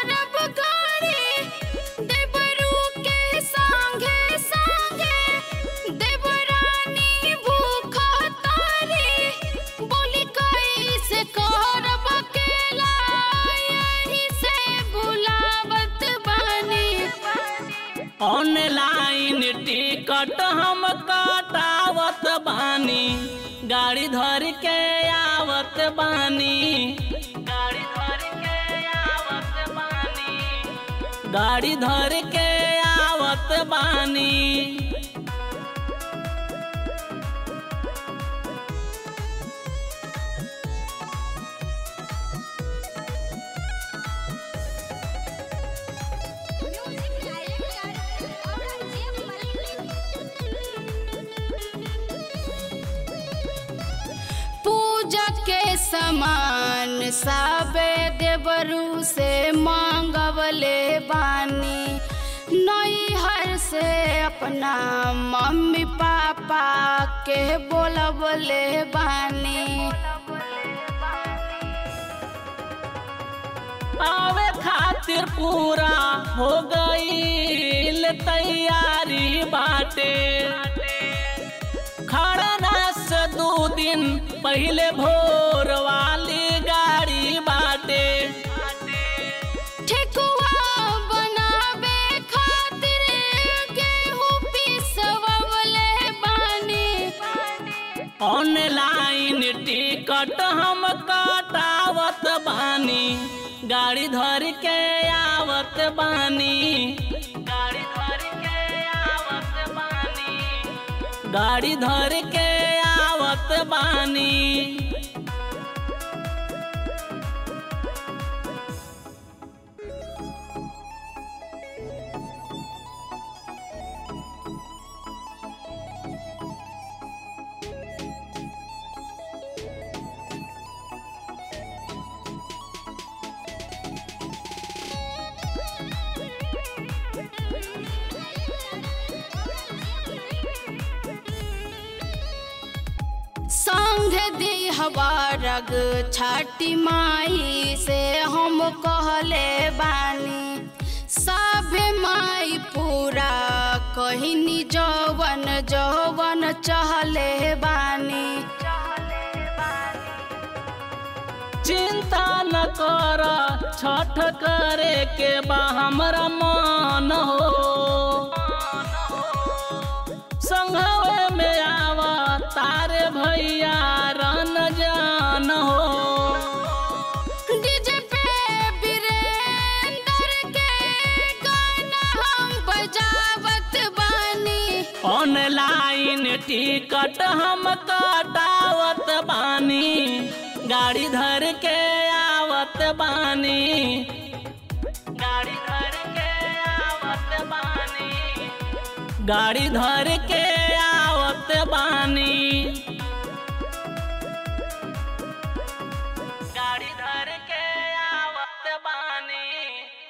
करब गाड़ी देवरू के संगे संगे देवरानी भूख तारी बोली कैसे करब अकेला यही से बुलावत बानी ऑनलाइन टिकट हम कटावत बानी गाड़ी धर के आवत बानी गाड़ी धर के आवत बानी गाड़ी धर के आवत बानी म्यूजिक डायरेक्टर औरंगजेब पूजा के सामान सबे देवरू से मांगवले बानी नैहर से अपना मम्मी पापा के बोलवले बानी आवे खातिर पूरा हो गईल तैयारी बाटे खड़ना से दू दिन पहले भोर वाली गाड़ी बाटे ठेकुआ बनावे खातिर गेहूं पिसवले बानी ऑनलाइन टिकट हम कटावत बानी गाड़ी धर के आवत बानी गाड़ी धर के आवत बानी गाड़ी धर के आवत बानी संग दी हवारग छाटी माई से हम कहले बानी सभे माई पूरा कहनी जवन जवन चहले बानी चिंता न कर छठ करे के बा हमरा मन हो संघवे में आवा तारे भैया रन जान हो डीजे पे वीरेंद्र के गाना हम बजावत बानी ऑनलाइन टिकट हम कटावत बानी गाड़ी धर के आवत बानी गाड़ी धर के आवत बानी गाड़ी धर के आवत बानी